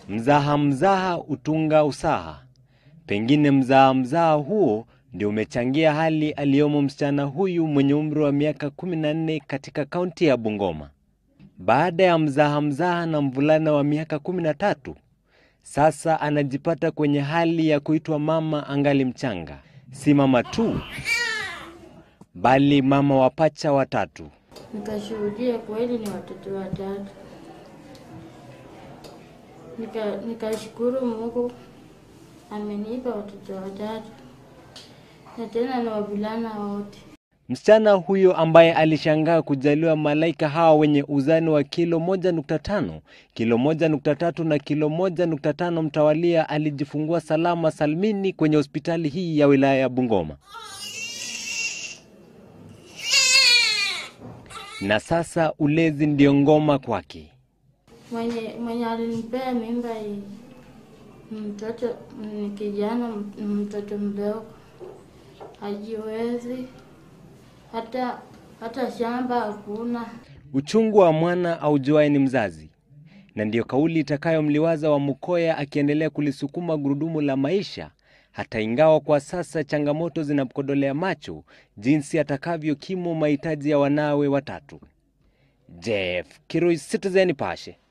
Mzaha mzaha utunga usaha. Pengine mzaha mzaha huo ndio umechangia hali aliyomo msichana huyu mwenye umri wa miaka 14 katika kaunti ya Bungoma. Baada ya mzaha mzaha na mvulana wa miaka 13, sasa anajipata kwenye hali ya kuitwa mama angali mchanga. Si mama tu, bali mama wa pacha watatu. Nikashuhudia kweli ni watoto watatu. Nika nikashukuru Mungu amenipa watoto watatu na tena ni wavulana wote. Msichana huyo ambaye alishangaa kujaliwa malaika hawa wenye uzani wa kilo 1.5, kilo 1.3 na kilo 1.5 mtawalia alijifungua salama salmini kwenye hospitali hii ya wilaya ya Bungoma. Na sasa ulezi ndio ngoma kwake. Mwenye mwenye alinipea mimba hii mtoto ni kijana, m- mtoto mdogo, hajiwezi hata hata shamba hakuna. Uchungu wa mwana aujuaye ni mzazi, na ndiyo kauli itakayomliwaza wa Mukoya akiendelea kulisukuma gurudumu la maisha, hata ingawa kwa sasa changamoto zinamkodolea macho jinsi atakavyokimu mahitaji ya wanawe watatu. Jeff Kirui, Citizen Nipashe.